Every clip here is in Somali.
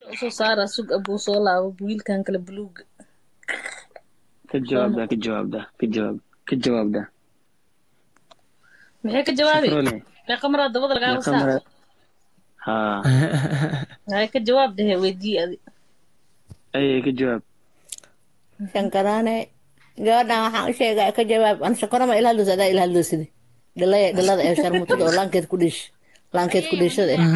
usoo saara sug abuu soo laabo wiilkan kale buluuga ka jawaabda ka jawaabda ka jawaab ka jawaabda maxay ka jawaabi shakrone meeqa maraa dabada lagaaga meeqa saa mara haa hay ka jawaab dhehe weydii adi ayay ka jawaab shankaraane gabadhan waxaan u sheegaa ka jawaab an shankaro ma ila hadloosa adaa ila hadloosida dhalaya dhalada ee sharmutada oo laankeed ku dhiish laankeed ku dhiishada eh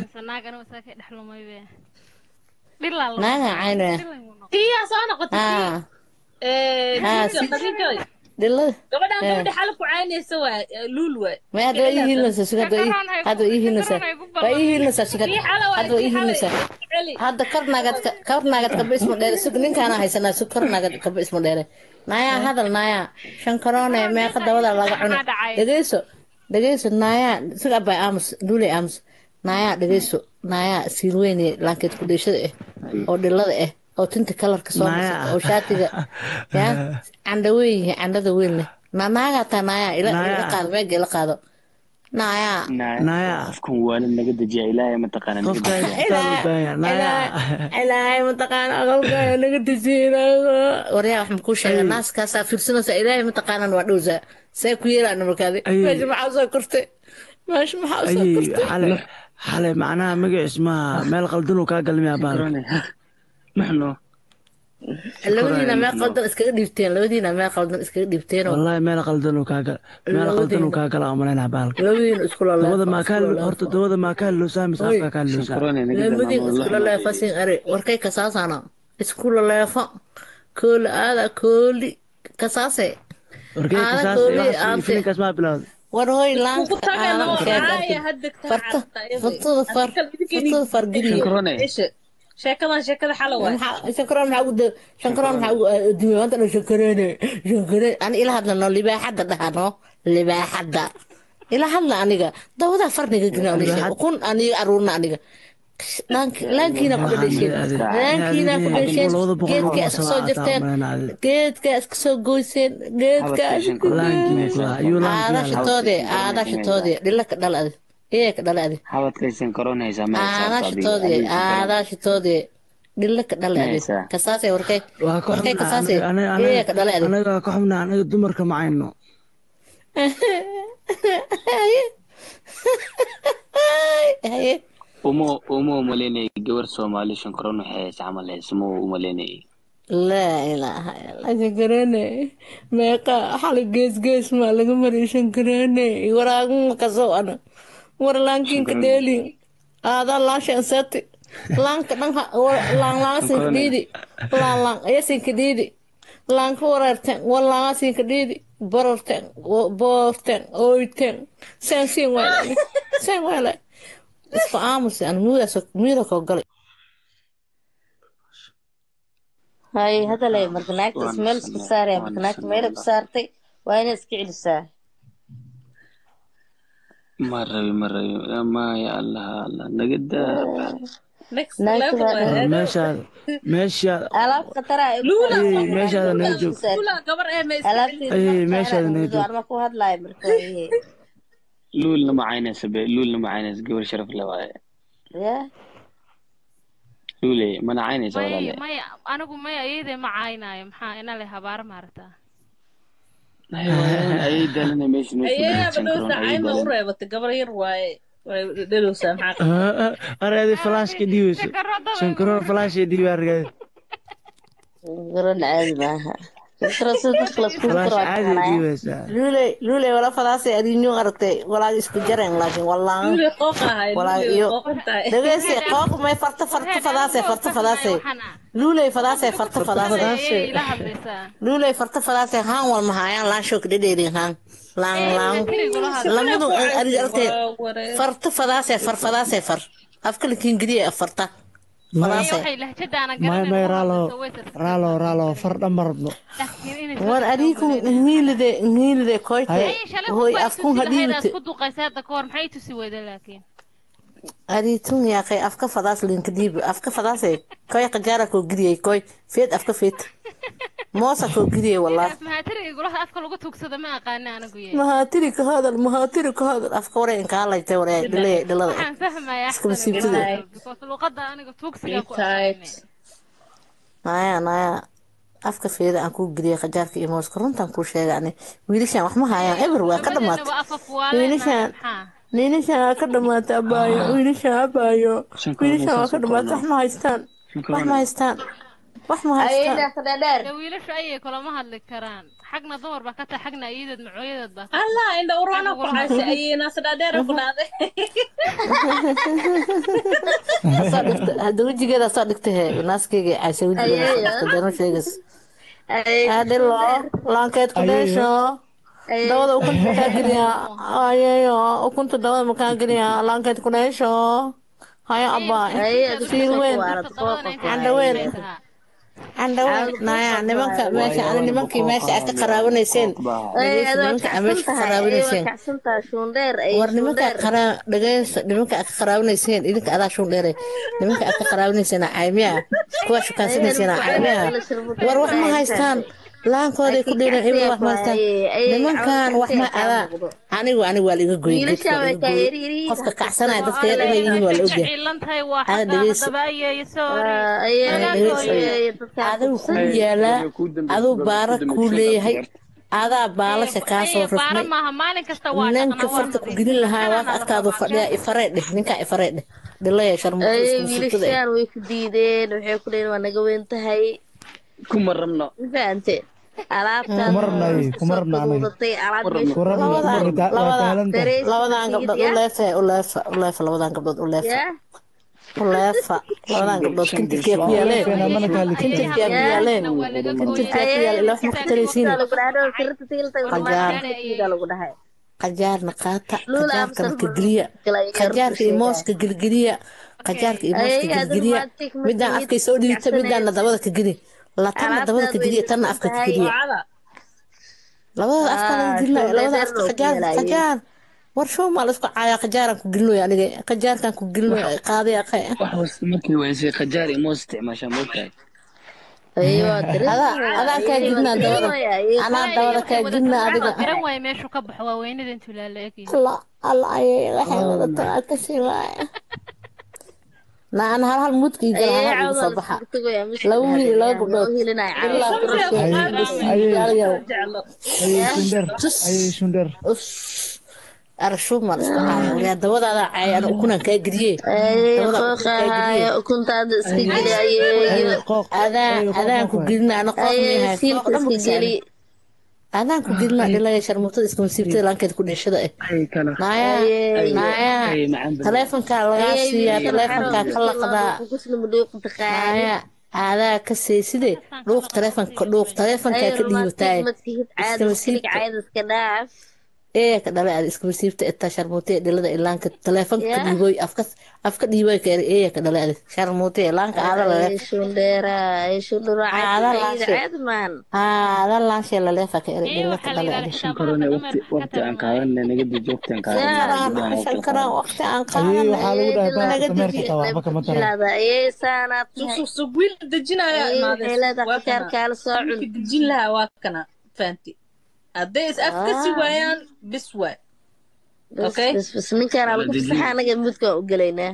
naaga cayna tiyaa soo noqotay haa Eh, Ah, Jinja, si- Khadija, dhalada gabadhan Eh. gabadha xalab ku caynaysa waa luul waay ma hadda waa ii hiilinaysaa suga hadda waa ii- hadda waa ii hiilinaysaa waa ii hiilinaysaa suga tii xala waay hadda waa ii tii xalay hiilinaysaa celi hadda kor naagad ka- kor naagad kaba isma dheere sug ninkaana haysanaa sug kor naagad kaba isma dheere naayaa hadal naayaa shankaroone meeqa dabada laga cuno dhegeyso dhegeyso naayaa sug abay aamus duuley aamus naayaa dhegeyso naayaa siirweyne laankeed ku dheeshada ah oo dhilada ah oo tinta kalarka soo Naaya. marsata oo shaatiga ya candha weyn yihiin candhada weyn leh na naagaa taa naayaa ila Naaya. ila qaado meega ila qaado naayaa Naya. qofkan waana naga dejiya ilaahay mataqaana naga qofka dejiya isbitaal u baahan yahay. Naya. ilaahay mataqaana aqalkaaga naga dejinaayo waryaa wax makuu sheega naaskaasaa fiirsanaysa ilaahay mataqaanaan waa dhowsaa see ku yeelaan markaadi Ay. meesha maxaa usoo kortay meesha maxaa usoo ayay kortay xalay xalay macnaha magaciis maaha meel qaldan uu kaa galmiyaa baal shakrone maxno labadiina meel qaldan iskaga dhiibteen labadiina meel qaldan iskaga dhiibteen oo wallahi meel qaldan uu kaa gal meel qaldan uu kaa gala umaleynaa baalka labadiina isku dabada maa kaa laleefa horta dabada maa kaa loosaa mise afka kaa loosaa shakrone naga labadiina isku laleefa sin are warkay kasaasana isku laleefa kooli aada kooli kasaase warkee Aada kasaas kooli, waxaas aante. filinkaas maa bilowday war hoy kugu laanka tagano aanan sheegan caaya hadegta farta fartada far fartada fargeliya shakrone sheekadan sheekada xala waay maxaa shankaroon maxaa ugu da- shankaroon maxaa ugu adduunya maanta dhan shankareene shankareen ani ila hadlano libaaxadda dhahano libaaxadda ila hadla aniga dawadaa farniga gina aniga kun aniga aruurna aniga Laank- laankiina ku dhadhasheen laankiina ku dhasheen geedka iska soo jirteen geedka iska soo goyseen geedka aadashatoode aadashatoode dhila ka dhala adi ee ka dhala adi xabadkaysan karoon haysaa ma aadashatoode aadashatoode dhila ka dhala adi Maysa. kasaase warkay waa ka warkay xubnaa kasaase ee ka dhala adi anaga ka xubnaa anaga dumarka macayno haye uma uma umaleynayay gabar soomaali shankaroon waxay haysa camal haysa ma umaleynayay laa ilaaha illa shankareene meeqa xali gees gees maa laga mariyay shankareene waraaguma kasoo ana war laankiinka dheelin aadaa laashan sati laanka dhan laanlaangasinka dhiidi laanlaan ayasinka dhiidi laanka wareerten walaangasinka dhiidi bororten boorten oyten sen siin weele sen weele isku aamusi an muudaas muuda koo galay hay hadalay marka naagtas Waan meel isku sanaa- saaraya waan marka naagta sanaa meel ku wallah. saartay waa inay iska celisaa ma rabi ma rabi maya allah allah naga daa next Naagta level waa- waay meeshaada meeshaada alaab khatara ay Luula, Ay, meeshaada naga joog Kula, gabar ee ma iska Ay, meeshaada naga joog arma ku hadlayo marka waaye. luulna ma caynaysa be luulna ma caynaysa gabar sharaf le waaye ya luule mana caynaysa walaale maya maya anigu maya iyadee ma caynaayo maxaa ina le habaar maaragtaa ayay daalana meesha noo soo ayaaba shankaroon dhowsa ayay cayma u daalana reebatay gabar yar waaye way dhalowsaa maxaa areedi falaashka dhiibayso shankaroon falaashka dhiiba argay garan caadi maaha Fikra sida dadka la iskugu falaash daro caadi waa dhiibaysaa luuley luuley wala fadaasay adinyo aragtay walaa isku jareen laakiin wallaan luule qooq ahay Walaa luule iyo- qooqan tahay dhageyse qooq may farta farta fadaasay farta fadaasay luuley fadaasay farta fadaasay ila hadlaysaa luuley farta fadaasay haan wal mahayaan laan shook dhedheerin haan laan laan lamadu ari aragtay Waa wareer. farta fadaasay far fadaasay far afka lakin gediya farta fadaasay waxay lahjadaana may may raalo garanaysa raalo raalo far dhamma rabno war adigu ngilide ngilide koyte hoy afkun hadhiibte ku duqaysa hadda kahor maxay tusi weyda laakiin aditun yaaqay afka fadaas linka dhiib afka fadaase koy qajaara koo gidiyay koy feed afka feed moosa koo gidiye wallah mahaatiriga golaha afka lagu tuugsado ma aqaana anigu ye mahaatiri ka hadal mahaatiri ka hadal afka wareen kaa laytay waree dhilay dhilada waxaan fahmayaa Iska masiibtada. because luqada aniga tuugsiga ku Tight. aqaanay naya naya afka feeda aan kuu geliyay qajaarka iyo mooska runtaan kuu sheega ani wiilashaan wax ma hayaan eber waa ka dhamaatay Gabadheena waa afaf waale Wiilashaan. maxaa wiilashaan waa ka dhamaatay abaayo wiilashaan abaayo Shan koob wiilashaan waa oo ka dhamaatay wax ma haystaan wax ma haystaan wax ma haystaan de wiilashu ayay kulama hadli karaan xagna dumar baa ka tahay xagna iyadeed macooyadeed baa ka allah indha urana ku haysa ayayna sadhaadheera ku dhaaday Soo dhigta- hadda wejigeeda soo dhigta he naaskeyga caasha wejigeeda soo dhigta dano sheegas adhilo laankeed ku dheesho dawada ukunta makaa geliya ayeyo ukunta dawada makaa geliya laankeed ku dheesho hayo abaa fiir weyn Candhaweyn. candhaweyn naya nimanka meesha ani nimankii meesha aad ka qaraabanayseen dhegeysta nimanka aad meesha ka qaraabanayseen war nimanka aad qaraa dhegeysta nimanka aad ka qaraabanayseen idinka adaa shun dheere nimanka aad ka qaraabanayseen caymiya kuwa shukaansanaysen caymiya war wax ma haystaan laankooday ku dhiiran ibil wax ma haystaan nimankan wax ma adaa anigu anigu waa liga goyey geedka waa liga gooyey qofka kacsanaya dadka yar inay yihiin waa la ogyahay ciilantahay waa Ada xataa dhegeyso. haddaba ayay sorry adigu kuu yaalaa aduu baara kuu leeyahay adaa baalasha kaa soo Ayay baara rufmay maaha maalin kasta waa ninka dhaqan, waa farta ku maqli. gelin lahaa waa Anana adkaadu rabaa fadhiya ifaree dheh ninkaa ifaree dheh dhilaya sharmuuta isku sugtada wiilashaan way ku diideen waxay ku leeyihin waa naga weyn tahay kuma rabno ma fahante alaabtaan Kuma rabna ay, kuma rabna anaga. fududatay alaab Kuma meesha Warabna Labadan- waa ta- waa labadan- taalanta. dareys labadan gabdhood ya uleefa uleefa uleefa labadan gabdhood uleefa ya uleefa labadan gabdhood kintirkiyaa ku yaaleen Keena mana kala likin. kintirkiyaa ku yaaleen Waa laga kintirkiyaa ku gooyay. yaal ilaa wax ma ku taraysiin lagu dhahay sirta tiilta Qajaar. lagu dhahay qajaarna qaata Lula qajaarka amsar marka geliya kala yar qajaarka iyo sheega. mooska gelgeliya qajaarka iyo mooska Ay, aduu gelgeliya maatig markii midaan afkay soo dhiibta kacsanaysa. midaanna dabada ka geli la tanna dabada ka geliya tanna afka ka geliya wacada labada afka laga Ah, gelinayo soo labada dheer afka loo qajaar yeelayo. qajaar war show maa laisku caayaa qajaaraan ku gelinayo aniga qajaarkaan ku gelinayo qaadaya qay wax wasta markii weysay qajaar iyo moos isticmaashaa moogtahay aywa dareys adaa adaan kaa gelinaa dabada anaa dabada kaa gelinaa adiga garan waaye meeshuu ka baxo waa weynada intuu laala egyahay alla alla ayay waxay wadataa waa kasii waaya na an hal hal mudkii gala hal igu soo baxa laba wiil iyo laba gabdhood ilaa jeclo Ayay shundar. Ayay shundar. arashuub maa laisku caaya waliyaa dabadaada caaya ana ukunaan kaa geliye ukuntaada iska geli ayay Qooq. adaan adaan ku gelina ana qooq ayay meehay siilka iska geli adaan ku gelina dhilaya sharmuutada iska masiibtada laankeed ku dhishada eh ay kala naaya naaya ay macaan badan taleefonkaa lagaa siiyaa taleefonkaa ka laqdaa naaya aadaa ka seyside dhuuq taleefonka dhuuq taleefonkaa ka dhiibataaye iska masiibta iska dhaaf ee ka dhalay ada iska masiibta itaa sharmuutee dhilada ilaanka taleefonka ka Yeah. dhiiboy afka afka dhiiboy ka ee ka dhalay ada sharmuutee laanka aada lale shundheera shundheera Caada laashe. caadman aada laanshee laleefa ka ere Ee, dhila waxaa ka la dhalay ada yidhahdaa shankarone waqti waqti aan qaadanay naga dij waqti aan shankaraan qaadanay shankaraan waqti aan Ayay qaadanay waxaa lagu dhahay naga baarka dameerka dejiye taa waxba kama taran. ayay saanaad tahay susug wiil dejinaya Ayay waxay leedahay qajaarkaala soo cun wiilka dejin lahaa waa kana fahanti hadday is afka si waayaan bis waay bas Okay. bas bas ninkaan lagu fasaxa anaga mudkaan u gelaynaa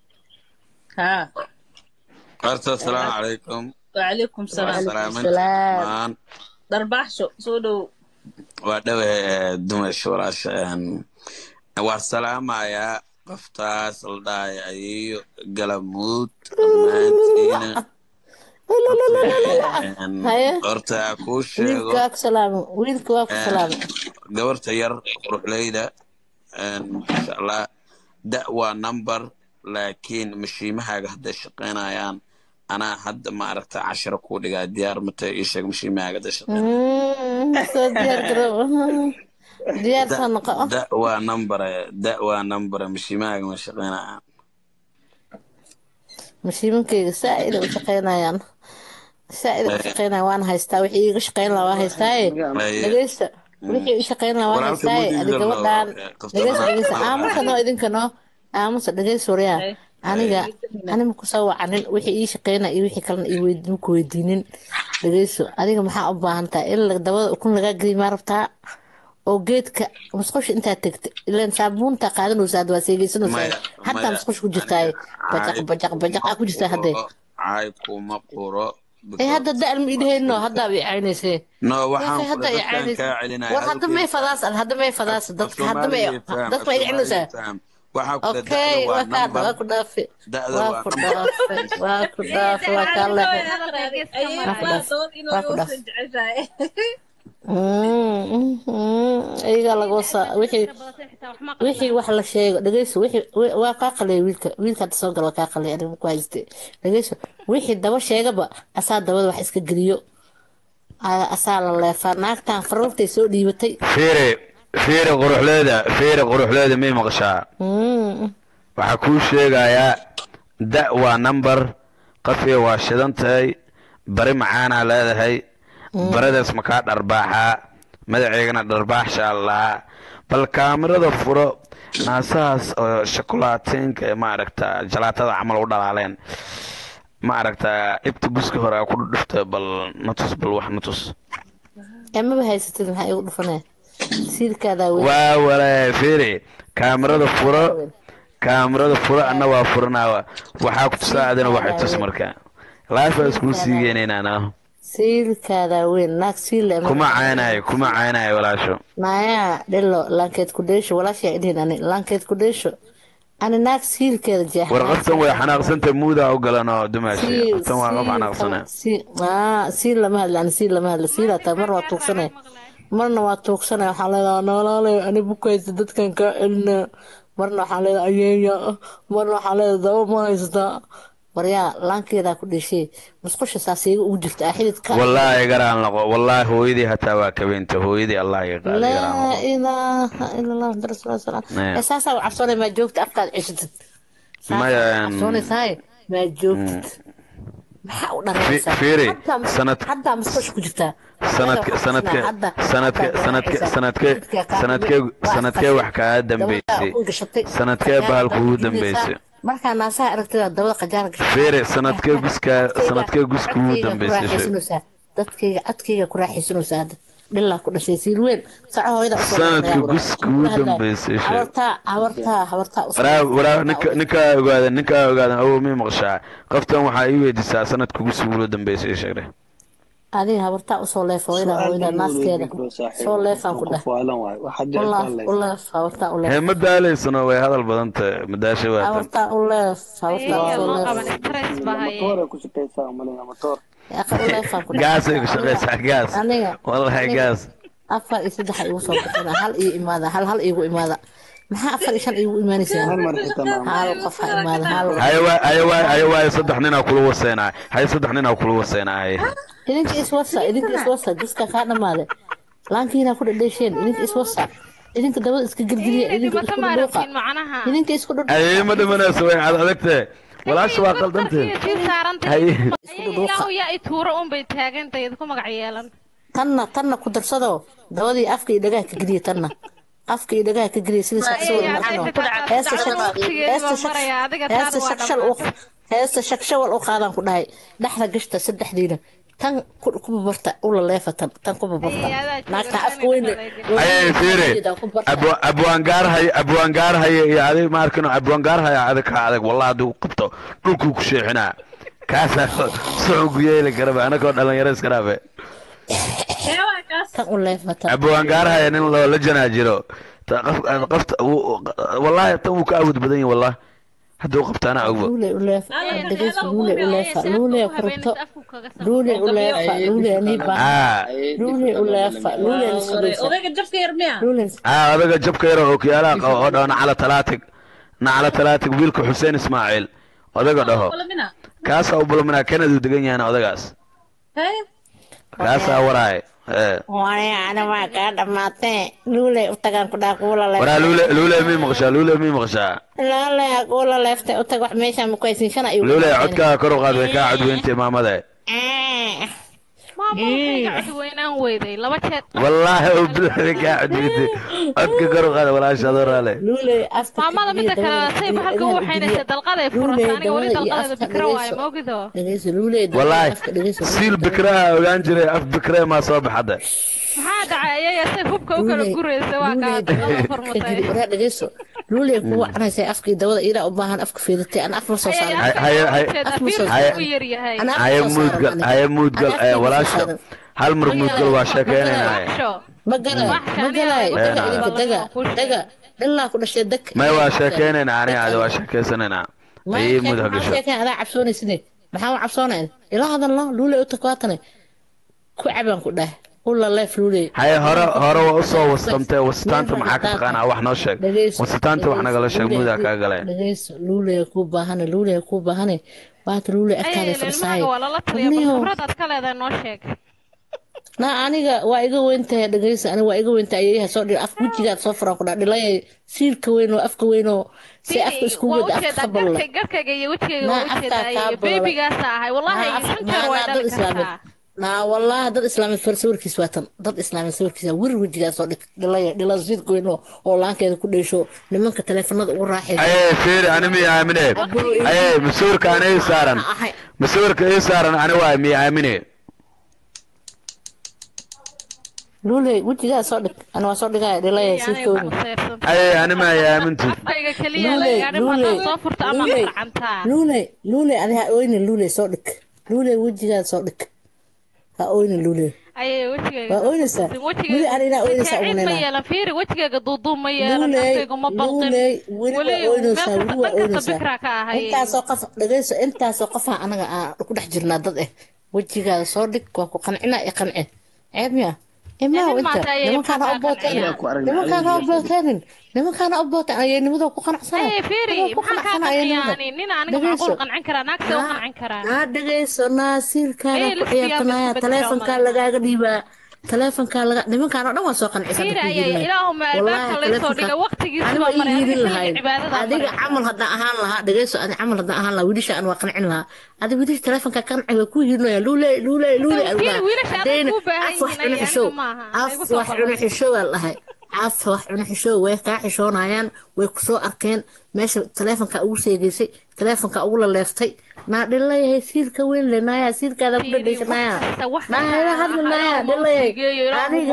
haa horta asalaamu calaykum wacalaykum waa salaam salaaminta salaam. dhammaan dharbaaxsho soo dhow waa dhawe dumasha walaasha een, waan salaamayaa qoftaas la dhahay ayeeyo galamuud dhammaantiina Een, Haye. horta kuu wiilka sheego waa ku salaamay wiilka waa ku salaamay gabarta yar quruxleyda een, insha allah da waa number laakiin mashiimahaaga hadday shaqaynayaan anaa hadda ma aragta cashiro kuu dhigaa diyaar matay ii sheeg mashiimahaaga hadday shaqaynayaan Mm, soo diyaar garow diyaar soo noqo da waa number da waa number mashiimahaaga ma shaqaynayaan mashiimankeyga saa-ida u shaqaynayaan saa-ida u shaqaynaya waan haystaa wixii iiga shaqayn lahaa waa haystaaye Ay, dhegeysta wixii u shaqayn lahaa waa Walaalka haystaaye muddo adi idin gabadhaan loo- qofta dhegeysta loo- dhegeysta loo- aamusa noo idinka noo aamusa dhegeys waryaa aniga anima kusoo wacanin wixii ii shaqaynaya iyo wixii kalena ii weyd- ku weydiinin dhegeyso adiga maxaa u baahan tahay in la- dabada ukun lagaa geliy maa rabtaa oo geedka musqusha intaad tegta ilaan saabuunta qaadanaysaa hadda waa seegeysanaysaa maya hataa maya musqusha ku jirtaaye bajaq caay bajaq bajaq aa ku jirtaa haddee caay kuma quro ee hadda da-al ma idhahayno haddaa bay caynaysee no waxaan Waxay hadda kula ay dadkaan caynaysaa kaa celinaya war hadda may fadaas hadda may fadaas dadka hadda may dadka may celinaysaa waxaa kula okay da'da waa waa kaa waa number ku dhaafi da'da waa waa ku number dhaafi waa ku dhaafi waa kaa leexay ayay Waa ku waa dhaaf. doon inuu Waa ku dhaaf. uusan jeceshahay iyagaa laga wasaa wixii wixii wax la sheego dhegeyso wixii wi- waa kaa qalay wiilka wiilka hadda soo gala waa kaa qalay aniga ku hayste dhegeyso wixii daba sheegaba asaa dabada wax iska geliyo Aa- asaa la leefaa naagtan faruurtay soo dhiibatay fiiri fiiri quruxleeda fiiri quruxleeda may maqashaa Mm. waxaa kuu sheegayaa da waa number qafiga waa shidan tahay bari macaanaa leedahay baradaas makaa dharbaaxaa magaceegana dharbaaxshaa lahaa bal kaamirada furo naasahaas oo shokolaateenka ee maaragta jalaatada camal u dhalaaleen maaragta ibta buska hore aa ku dhudhufta bal natus bal wax natus amaba haysatid maxaa igu dhufanaya siilkaadaa weyn waa wale fiiri kaamirada furo kaamirada furo anna waa furanaa waxaa ku tusaacdana waxay tus marka life waa iskuu siigeynaynaana siilkaadaa weyn naag siil kuma caynayo kuma caynayo walaasho naaya dhilo laankeed ku dheesho walaashaa idhihin ani laankeed ku dheesho ani naag siilkeeda jeex war qoftan way xanaaqsanta muudaa u galan oo dumaashay qoftan waa qof xanaaqsana siil lama hadla ani siil lama hadla siil hataa mar waa tuugsanaya marna waa tuugsanaya waxaa leedaha noolaale ani bukaysa dadkan kaa celina marna waxaa leedaha ayeeya marna waxaa leedaha daba ma haystaa waryaa laankeedaa ku dheshee musqusha saasiiga ugu jirta ah xididka wallaahi garaan laqo wallaahi hooyadii hataa waa kabeenta hooyadii allah iga qaadi garaan laa laqo ilaaha ila allah muxamad rasuul salaam Nee. ee saasaa u cabsoonay maa joogta afkaad ceshatid Maya, saasaa em, cabsoonaysaay maa joogtid maxaa u dharaysaa Fi- fiiri, Haddaa mus- sanad- haddaa musqusha ku jirtaa sanadke sanadke sanadke sanadke sanadke sanadkee sanadkee wax kaa dambeysay sanadkee bahalku ugu dambeysay markaa naasaha aragtida dabada qajaara gashay fiiri sanadkee guskaa sanadkee guska ugu dambeysay raaxaysanaysaa dadkayga codkayga ku raaxaysanaysaa hadda dhilaa ku dhashay siil weyn saco hooyada usoo sanadkii dhaqayaa guska ugu dambeysay sheeg habartaa habartaa habartaa usoo waraa waraa dhaqayaa. ninka ninkaa ogaadan ninkaa ogaadan awow mii maqashaa qoftan waxaa ii weydiisaa sanadka guska ugu dambeysay sheegre adiga habartaa usoo leefa hooyada hooyada naaskeeda soo leefaan ku dhah uleef uleef habartaa uleef hee ma daalaysano way hadal badan tahay madaasha waa tan habartaa uleef habartaa Ayaga usoo loo leef qaban stress baa haye yaqa uleefaan ku dhah gaasay ku shaqaysaa gaas aniga wallahi aniga gaas afar iyo saddex igu soo bixina hal iyo imaada hal hal igu imaada maxaa afar iyo shan igu imaanaysaa hal qof ha imaada hal haye waa haye waa haye waa saddex ninaa kula waseynaa haye saddex ninaa kula waseynaa haye idinka iswasa idinka iswasa gaska kaa dhamaade laankiina ku dhadheesheen idinka iswasa idinka dabada iska gelgeliya idinka dhibata isku ma dhudhuuqa aragtiin macnaha idinka isku dhudhuuqa haye ma dhimanayso way cad adagtee walaasha waa qaldantee sii saarantay haye ilaahu yaa i tuuro unbay taagantay idinku magac yeelan tanna tanna ku darsado dabadii afka iyo dhagaha ka geliya tanna afka iyo dhagaha ka geliya sidii saxsawir marxano heesta shak- heesta shak- heesta shakshal u heesta shakshawal u qaadaan ku dhahay dhexda gashta saddexdiina tan ku ku babarta ula leefa tan tan ku babarta naagta afka weyne haye fiiri Abwa- abwaangaar haye abwaangaar haye iyo adig ma arkino abwaangaar haye adig ka adag wallahi hadduu qabto dhulkuu ku sheexinaa kaasaa suxugu yeeli karaba anagoo dhalinyaro iska dhaafe Ewa kaas. tan u leefa tan abwaangaar haye nin loo la janaa jiro Ta- qof- qofta wuu- wallahi tan wuu ka awood badan yahay wallahi hadduu qabto anaa ogbo luule u leefa dhegeysa luule u leefa luule ku rabto luule u leefa luule anii baa aa luule u leefa luule nisudeysa Odayga jabka yar miya? luule aa odaga jabka yar oo kiyaalaha qabo oo dhaho nacala talaatig nacala talaatig wiilka xuseen ismaaciil odaga dhaho Wala mina? kaasaa u bulminaa kanaduu degan yahana odagaas Hey. kaasaa waraaye ee waani ana waa kaa dhamaatee luule u tagaan ku dhaa kuula leef waraa luule luule mii maqashaa luule mii maqashaa laale kuula leeftay u tag wax meesha ma ku haysin shana igu luule codkaaga kor u qaad way kaa codweyntay maamade ma maamulkayga cod weynaan weyday laba jeer wallaahi oo bilaada kaa codweyday codka kor u qaada walaasha adoo raale luuley afka maamada mida kale say bahalka u waxaynaysa dalqaday furata aniga weli dabada iyo dalqadeeda afka bikra waaye dhegeyso. moogido dhegeyso luuley dabada iyo wallaahi afka dhegeyso siil bikraha ogaan jiray af bikree maa soo baxada maxaa dhacay ayaya say hubka u kala guraysa waa kaa dalqada furmatay waraa dhegeyso luuley kuwa canaysay afkii dabada ilaa u baahan afka fiidatay aan af ma soo saaran Hay- hay- hay- af ma soo hay- u yar yahay Ana af haye ma soo muudgal saaran haye muudgal Ana afkayga ee, walaasha saaran. hal mar muudgal waa sheekeynayna ma galay ma galay Eh, daga nah. idinka daga daga ilaa ku dhashay dag may waa sheekeynayna aniga adi waa sheekeysanaynaa ayay muud hagasho sheekeen adaa cabsoonaysine maxaa u cabsoonayn ila hadalno luuley u takwaatane ku cabaan ku dhah ula leef luuley haye hore hore waa usoo wastamtee wasitaanta maxaa ka taqaanaa wax noo sheeg Dhegeyso, wasitaanta wax nagala sheeg dhegeyso, muudaa kaa galeen dhegeyso luuley ku baahane luuley ku baahane waata luuley agtaada fadhisaay ilmahaga waa lala taliya bal khibradaad ka leedahay noo sheeg na aniga waa iga weyntahay dhegeyso aniga waa iga weyntahay ayayaha soo dhir af wejigaad soo furan ku dhaa dhilayay siilka weyn oo afka weyn oo si afka isku waa wada afka ujeedaa ka balla garka- garkayga iyo wejigayga Naa waa afkaa ujeedaa kaa iyo bololay. beebigaasa ahay wallahi shan jeer way dad dhali islaameed kartaa naa wallahi dad islaameed far sawirkiis waa tan dad islaameed sawirkiisa wir wejigaas oo dhig dhilaya dhila siilka weyn oo oo laankeeda ku dheesho nimanka taleefanada ugu raaxaysa ayay fiiri ani miya aamine ayay masuurka ani ii saaran masuurka ii saaran ani waay miya aamine luuley wejigaa soo dhig ana waa soo dhigaya dhilaya siilka weyn ayay ani ma ay aamintu afkayga keliya Luuley, laga gaadhin haddaad luuley, soo furto ama luuley, qacantaa luuley luuley adi ha oynin luuley soo dhig luuley wejigaa soo dhig ha oynin luuley ayay wejigayga waa oynaysaa weli ani inaa oynaysaa cid ma ugunayna yeelan fiiri wejigayga duuduub ma yeelan luuley afkaygu ma balqin luuley weli weli waa oynaysaa meel weli kasta waa dhan kasta oynaysaa bikra ka ahay intaasoo qof dhegeyso intaasoo qofaa anaga aan ku dhex jirnaa dad eh wejigaada soo dhig waa ku qancinaa i qance ceeb miya imaaw Idin inta maanta ayay nimankaana u maxaa booteenin qanciyaan? nimankaana u booteenin nimankaana u booteen ayaynimada ku qanacsana ayay fiiri ku maxaa kaa qanacsana ayaynimada qanciyaani nin aniga macquul qancin karaa naagta u qancin karaa naa dhegeyso naa siilkaada Ee, ku listiyaa ciyaartanaya bedbedelka taleefonkaa umaleynaa. lagaaga dhiibaa taleefonkaa laga nimankaana dhan waa soo qancisan fiiri ayay ilaahuma albaabka laysoo dhigay waqtigiisa aniga baa ii maray hiilin adiga lahayn cibaadada adiga camal haddaan ahaan lahaa dhegeyso ani camal haddaan ahaan lahaa wiilasha aan waa qancin lahaa adi wiilasha taleefonka qanci waa ku hiilinaya luuley luuley luuley Wiil- wiilasha adag hadayna kuu baahan af wax yihiin, cuno aniga xishow maaha. af Igu soo wax cuno qaban. xishow aa dhahay af wax cuno xishow way kaa xishoonayaan way ku soo arkeen meesha taleefonka ugu seegeysay taleefonka ugu laleeftay naa dhilayahay siilka weyn le naayaa siilkaada ku dhadhaysanaya naaya hadli naaya dhilayay aniga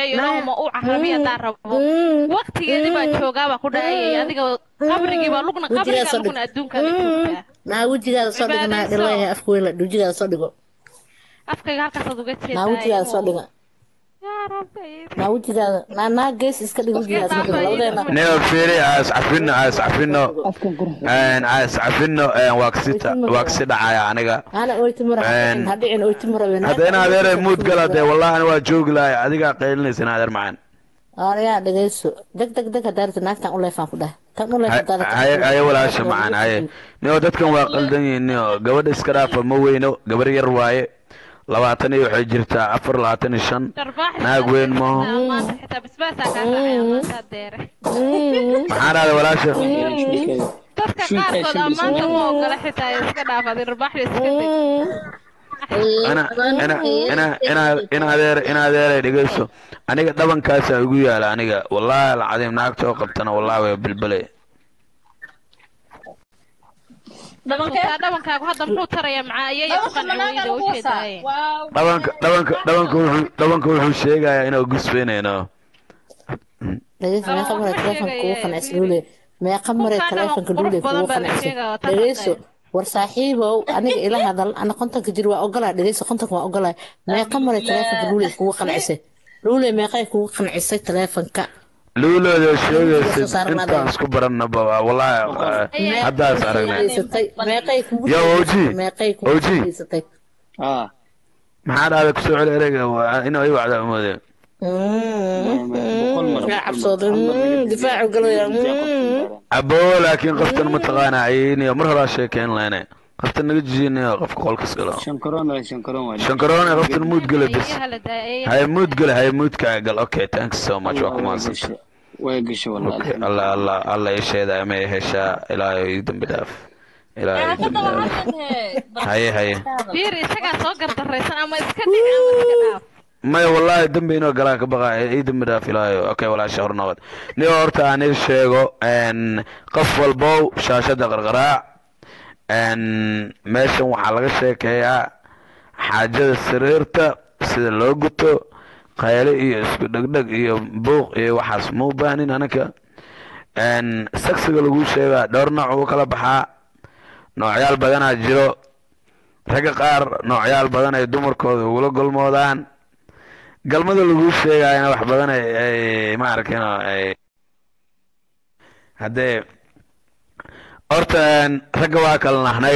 waqtigeedii baa joogaabaa ku dhahayay adiga qabrigii baa lugna qabriga lugna adduunkaada joogtaa naa wejigaada soo dhigo naa dhilayahay afka weyn le wejigaada soo dhigo afkayga halkaasaad uga naa wejigaada soo dhigo naa wejigaada naa naa gees iska dhig wejigaada soo dhigo labadeena neo fiiri aas cafino aas cafino aas cafino waa kasita waa kasi dhacaya aniga ana oytimura Een, hadhicin oytimura hadda in adeere muud gala dee wallahi ani waa joogi lahay adigaa qaylinaysa in adeer macaan anayaa dhegeyso deg deg deg hadaarta naagtan u leefaan ku dhah tan u leefan haye haye walaasha macaan haye nio dadkan waa qaldan yihiin nio gabadha iska dhaafa ma weyno gabar yar waaye labaatan iyo waxay jirtaa afar labaatan iyo shan naag weyn maaho maanta xitaa basbaasaa kaa raacaya maanta deere maxaa dhahda walaasha dadka qaarkood ammaanta ma ogola xitaa iska dhaafad irbaaxda iska deg ina ina ina ina in adeer in adeeray dhegeyso aniga dhabankaasa igu yaala aniga wallahi alcadiim naagta oo qabtana wallahi way bilbile xitaa dhabankaagu hadda muxuu tarayaa macaa ayay ku qanciyayda ujeedaaye dhabanka dhabanka dhabanka wuxuu dhabanka wuxuu sheegayaa inuu gusbaynayno dhegeyso meeqa maray taleefonka kugu qanacsa luule meeqa maray taleefonka luule kugu qanacsa dhegeyso war saaxiibow aniga ila hadal ana kontonka jir waa ogolaa dhegeyso kontonka waa ogolaa meeqa maray taleefonka luule kugu qanacsa luule meeqay kugu qancisay taleefonka luulooda sheegaysid intaan isku barannaba wallahi haddaas aragnay meeqay kugu Yo, OG. meeqay kugu OG. geysatay maxaa dhahda kusoo celi ereyga waa inuu i wacda umoode yaa cabsooday Mm, difaacu galaya Mm. abo laakiin qoftan mataqaana ayniyo mar horaa sheekeyn lehne qoftan naga jijinayo qofka qolkas galo shankaroone qoftan muud gale bis haye muud gale haye muudkaa gal okay thanks so much waa ku mahadsan way gashay Okay, alla alla alla isheeda ama ay heshaa ilaahay ii dambi dhaaf ilaahay Yaa ka dembi daba dhaaf. hadlin hee. haye haye fiir isagaa soo gardaraysan ama iska dhici ama iska dhaaf maya wallaahi dembi inoo galaa ka baqa ii dembi dhaaf ilaahayo okay walaasha hor noqod niyo horta aan ii sheego n qof walbow shaashada qarqaraac n meeshan waxaa laga sheekeeyaa xaajada sariirta sida loo guto qayle iyo isku dhegdheg iyo buuq iyo waxaas ma u baahnin anaka n sagsiga lagu sheegaa dhowr nooc uu kala baxaa noocyaal badanaa jiro ragga qaar noocyaal badan ay dumarkooda ugula golmoodaan galmada lagu sheegayana wax badan ay ay ma arkino ay haddee horta een, ragga waa kala nahnay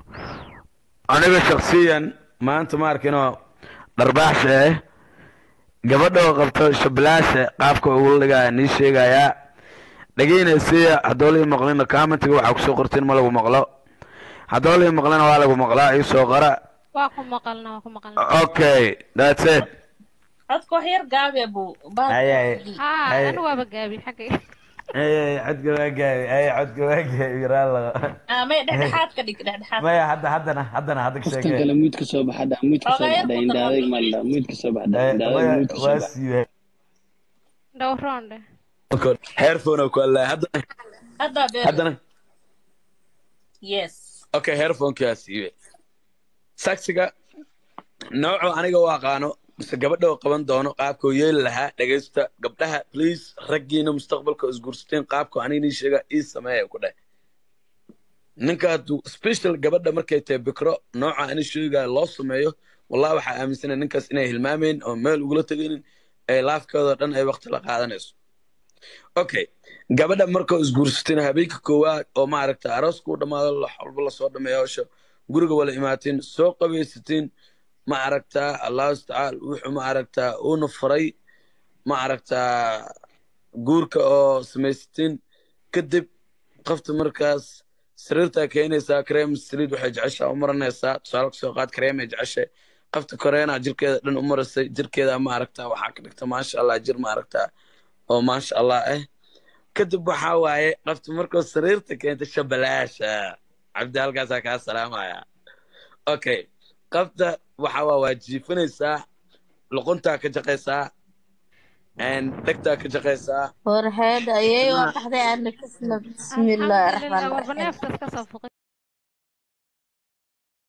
aniga shaksiyan maanta ma arkino dharbaaxsha eh gabadha oo qabto shablaasha qaabka ugula dhigaya nii sheegayaa dhegeynaysaya haddoo lii maqlina commentiga waxaa kusoo qortiin ma lagu maqlo haddoo lii maqlina waa lagu maqlaa iisoo qora waa ku maqalna waa ku maqalna okay that's it Codka wax yar gaabi abuu. Ay, ay. haa Ay. anu waaba gaabi xaggay ay codka waa gaabi ay codka waa gaabi raala Ah, may dhexdhexaad ka dhig dhexdhexaad. maya hadda haddana haddana hadda ka qofkan sheekee kale muud ka soo baxadha muud ka soo Ogaaya baxdha ku indhaadayg darma. maalda muud ka soo baxdha Eh, indhaadayg maya muud ka soo waa baxdha siibay dhowroonde headphone ku alla haddana Hadda beer. haddana Yes. okay headphone-kaa siibe saksiga nooco aniga u aqaano mise gabadha oo qaban doono qaabka uu yeeli lahaa dhegaysta gabdhaha please raggiina mustaqbalka isguursateen qaabka aniga nii sheega ii sameeya ku dheh ninka hadduu special gabadha markay tahay bikro nooca ani sheegaya loo sameeyo wallahi waxaa aaminsana ninkaas inay hilmaameen oo meel ugula tegaynin ee laafkooda dhan ay waqti la qaadanayso okay gabadha markoo isguursateen habeenka koowaad oo maaragta arooska u dhammaado wax walba lasoo dhameeyo hawsha guriga wala imaateen soo qabaysateen ma aragtaa allahu tacaala wuxuu ma aragtaa uuna faray ma aragtaa guurka oo samaysateen kadib qofta markaas sariirtaa keenaysaa kareem saliid waxay jeceshaa u maranaysaa tusaale kasoo qaad kareem ay jeceshay qofta koreena jirkeeda dhan u marasay jirkeeda ma aragtaa waxaa ka dhigta maasha allah jir ma aragtaa oo maasha allah ah kadib waxaa waaye qofta markuu sariirta keenta shabalaasha cabdi halkaasaa kaa salaamaya okay qofta waxaa waa waa jiifanaysaa luquntaa ka jaqaysaa dhegtaa ka jaqaysaa warheed ayay waa baxday ana kasna bismillaahi raxmaani alxamdulilah warba raxiim neeftas ka soo fuqay